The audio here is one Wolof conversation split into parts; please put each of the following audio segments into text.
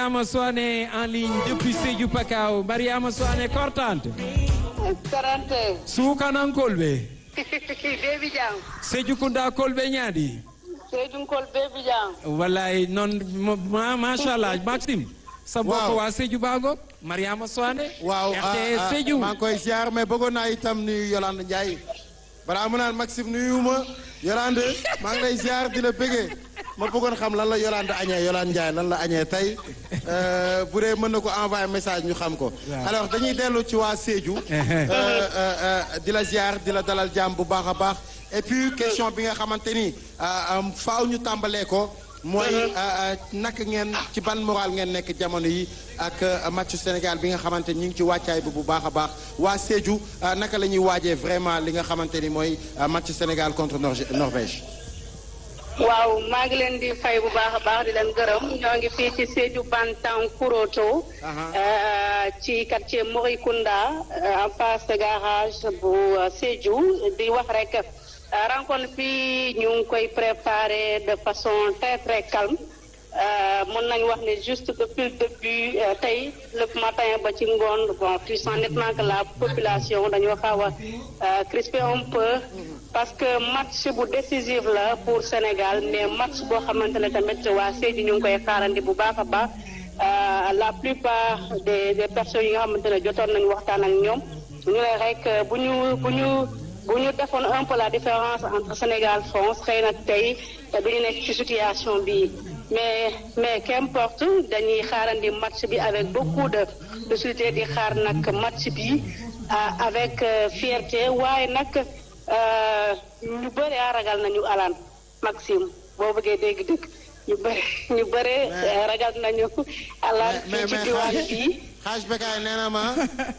Mariama Soane en ligne depuis Sédhiou Pakao Mariama Soane kortante Korante. sukanan kolɓe Baby Jam. Sédhiou Kounda kolɓe ñaadi Seydou Nkol Baby Jam. wallahi noon ma machallah Maxime sa mbokk Waaw. waa Sédhiou Bago Mariama Soane waaw RTS Sédhiou maa ngi koy ziar mais bëggoon naa itam nuyu Yolande Ndiaye balaa mu naan Maxime nuyu ma Yolande maa ngi lay ziar di la bëggee ma bëggoon xam lan la Yolande añee Yolande Ndiaye lan la añee tey euh, bu dee mën na ko envoyer message ñu xam ko. alors dañuy dellu ci waa Sédhiou. euh, euh, euh, di la ziar di la dalal jàmm bu baax a baax et puis question bi nga xamante ni euh, euh, faaw ñu tàmbalee ko. mooy naka ngeen ci ban moral ngeen nekk jamono yi ak euh, match Sénégal bi nga xamante ni ñu ngi ci wàccaay bi bu baax a baax waa Sédhiou euh, naka la ñuy waajee vraiment li nga xamante ni mooy euh, match Sénégal contre Norge- Norvège. waaw maa ngi leen di fay bu baax a baax di leen gërëm ñoo ngi fii ci Sédhiou Bantankuroto. euh, ci quartier Morikunda euh, en face de garage bu euh, Sédhiou di wax rek euh, rencontre bi ñu ngi koy préparer de façon très très calme. Euh, mën nañu wax ne juste depuis le début euh, tey le matin ba ci ngoon bon tu sens nettement que la population dañoo xaw a euh, crispé un peu parce que match bu décisif la pour Sénégal mais match boo xamante ne tamit waa Sédhiou ñu ngi koy xaarandi bu baax a baax Euh, la plupart des des personnes yi nga xamante ne jotoon nañu waxtaan ak ñoom ñu ne rek euh, bu ñu bu ñu bu ñu defoon un peu la différence entre Sénégal France xëy na tey du ñu nekk ci situation bi mais mais qu'importe dañuy xaarandi match bi avec beaucoup de de solidité di xaar nag match bi ah, avec euh, fierté waaye nag euh, ñu bëri a ragal nañu alaan Maxime boo bëggee dégg-dégg ñu bëri ñu bëri euh, ragal nañu alaan fii ci diwaan bi xaaj bekaay nee na ma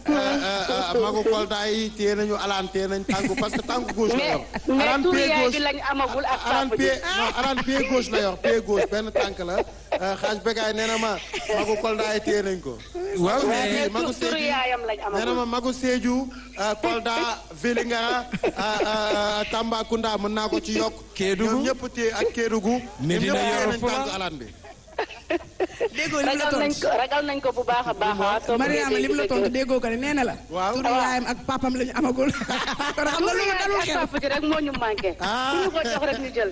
magu Kolda yi téye nañu alaan téye nañ tànku parce que tànku gauche la mais yor. mais alaan tur pied yaay gauche bi lañ amagul ak alaan papa ji pied non alaan pied gauche la yor pied gauche benn tànk la euh, xaaj bekaay nee na ma magu Kolda yi téye nañ ko. waaw mais mais magu tur turu Sédhiou yaayam lañ nee na ma amagul magu Sédhiou euh, Kolda Vélingara euh, euh, Tambacounda mën naa ko ci yokk. Kédougou. ñoom ñëpp téye ak Kédougou. Médina ñoom ñëpp téye Yoro nañ Fula. tànku alaan bi. déggoo li mu la ragal nañ tontu ko ragal nañ ko bu baax a baax ah. soo bëggee Mariama li mu la dégg-dégg. tontu déggoo ko ne nee na la. Waaw. turu yaayam ak papam la ñu amagul. kon xam nga loolu dalul ak xel. papa ji rek moo ñu manqué. Ah. bu ñu ko jox rek ñu jël.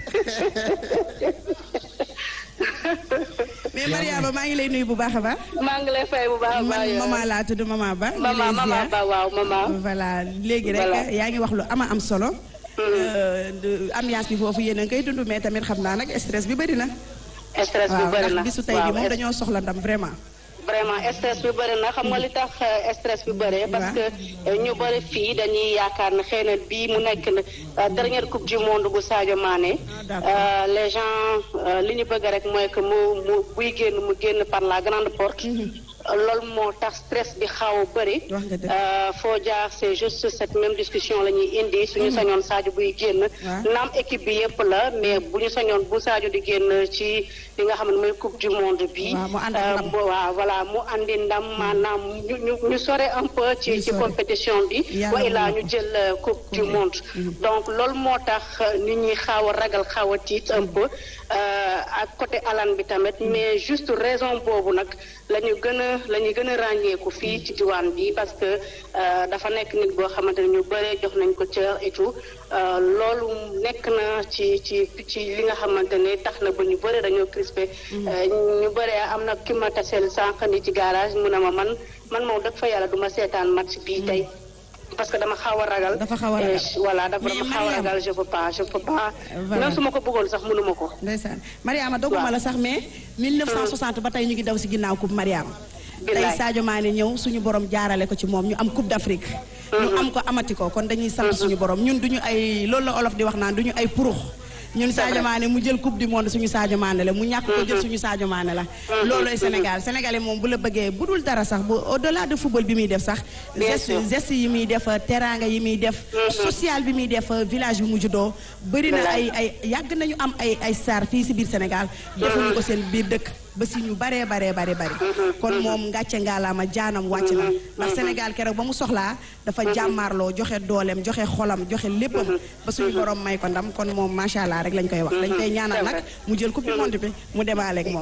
mais Mariama maa ngi lay nuyu bu baax a baax. maa ngi lay fay bu baax a baax man yow. maman laa tudd maman Ba. ñu maman lay maman ziar. ba waaw maman. voilà léegi rek Voilà. yaa ngi wax lu ama am solo. Euh, de- ambiance bi foofu yéen a ngi koy dund mais tamit xam naa nag stress bi bëri na. stress bi waaw bëri ndax na bisu tey bi waaw, moom est- dañoo soxla ndam vraiment. vraiment stress bi bëri na xam nga li tax euh, stress bi bëri parce que euh, ñu bëri fii dañuy yaakaar ne xëy na bii mu nekk na euh, dernière coupe du monde bu Sadio Mané. Ah, d'accord. Euh, les gens euh, li ñu bëgg rek mooy que mu mu buy génn mu génn par la grande porte. loolu moo tax stress bi xaw a bëri. Wax nga dëgg. Euh, foo jaar c'est juste cette même discussion la ñuy indi suñu sañoon Sadio buy génn. Ouais. naam équipe bi yëpp la mais bu ñu sañoon bu Sadio di génn ci li nga xam ne mooy coupe du monde bi. Waaw, mu ànd ak Euh, ndam. bo- waaw voilà mu andi ndam maanaam ñu ñu ñu sore un peu ci Ñu ci sore. compétition bi. Yàlla wa mën ilaa na ñu ko. jël euh, coupe du monde. donc loolu moo tax euh, nit ñi xaaw a ragal xaaw a tiit un peu euh, ak côté alan bi tamit mais juste raison boobu nag la ñu gën a la ñu gën a ràññeeku fii ci diwaan bi parce que euh, dafa nekk nit boo xamante ne ñu bëree jox nañ ko cër et tout euh, loolu nekk na ci ci ci li nga xamante ne tax na ba ñu bëre dañoo crispé Euh, ñu bëree am na ki ma taseel sànq ni ci garage mu ne ma man man moom dëgg fa yàlla du ma seetaan match bii tey parce que dama xaw a ragal Dafa xaw a ragal. Euh, voilà dafa Mais dama xaw a Mariam- ragal je peux pas je peux pas Voilà. même su ma ko bëggoon sax mënuma ko ndeysaan Mariama doguma Waaw. la sax mais 1960 ba tey ñu ngi daw si ginnaaw coupe Mariama tey Billaay. Sadio Mané ñëw suñu borom jaarale ko ci moom ñu am coupe d'Afrique ñu am ko amati ko kon dañuy sant suñu borom ñun duñu ay loolu la olof di wax naan duñu ay purux ñun Sadio Mané mu jël coupe du monde suñu Sadio Mané la mu ñàkk ko jël suñu Sadio Mané la loolooy Sénégal sénégalais moom bu la bëggee bu dul dara sax bu au delà de football bi muy def sax Bien geste sûr. geste yi muy def teranga yi muy def social bi muy def village bi mu juddoo bëri na ay ay yàgg nañu am ay ay star fii si biir Sénégal defuñu ko seen biir dëkk ba si ñu baree baree bare bari kon moom ngàcce ngaalaama jaanam wàcc na ndax Sénégal keroog ba mu soxlaa dafa jàmmaarloo joxe dooleem joxe xolam joxe léppam ba suñu borom may ko ndam kon moom macha allah rek lañ koy wax dañ koy ñaanal nag mu jël coupe du monde bi mu demaaleeg moom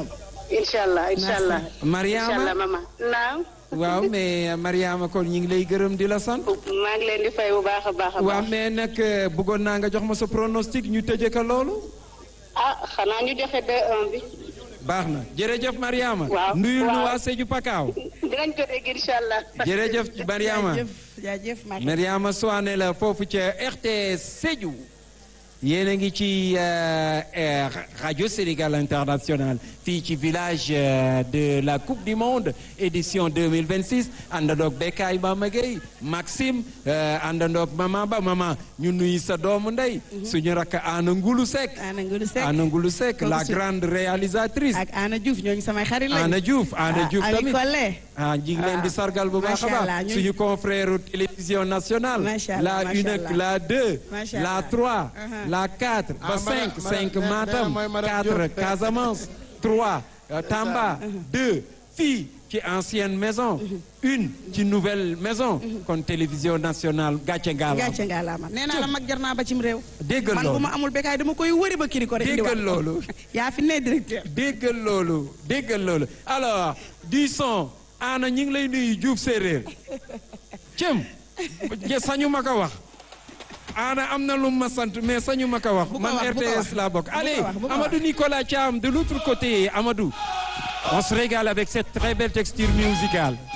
incha allah incha allah. Mariama incha allah maman naam. waaw mais Mariama kon ñu ngi lay gërëm di la sant. maa ngi leen di fay bu baax a baax a waaw baax. mais nag bëggoon naa nga jox ma sa pronostic ñu tëjee ko loolu. ah xanaa ñu joxe 2-1 bi. baax na jërëjëf Mariama. waaw nuyul nu waaw. waa Sédhiou Pakaaw. dinañ ko dégg incha allah. jërëjëf Mariama jaajëf jaajëf Marie. Mariama Soane la foofu ca RTS Sédhiou. yéen a ngi ci euh, euh, rajo Sénégal International fii ci village euh, de la Coupe du Monde édition 2026 àndandoog Bekkaay Mama Gueye Maxime euh, àndandoog Mama Ba Mama ñu nuyu sa doomu ndey. suñu rakk Ana Ngulu Seck. Ana Ngulu Seck Ana Ngulu Seck la Kooku su- grande réalisatrice. ak Ana Diouf ñooñu samay xarit lañu. Ana Diouf Ana Ah, Diouf Ali tamit Collé. ah ñu ngi leen di sargal bu baax a Macha Allah, baax ñu- suñu confrère télévision nationale. Macha Allah, la macha une Allah. la deux. Macha la Allah. trois. Uh-huh. la quatre ba Ah, cinq madame- cinq madame- Matam mooy madame quatre Diop. Casamance trois euh, Tamba deux fii ci ancienne maison une ci nouvelle maison kon télévision nationale gàcce ngaala gàcce nga la ma nee naa la mag jar naa ba cim réew. déggal man bu loolu ma amul bekkaay dama koy wëri ba kiri ko rek. déggal indiwaat ko. loolu yaa fi ne directeur. déggal loolu déggal loolu alors du son ana ñi ngi lay nuyu Diouf séeréer cëm sañu ma ko wax ana am na lu ma sant mais sañu ma ko wax Bu ko man wax, bu ko RTS wax. laa bokk Bu ko allez wax, bu ko Amadou Nicolas Thiam de l'autre côté Amadou on se régale avec cette très belle texture musicale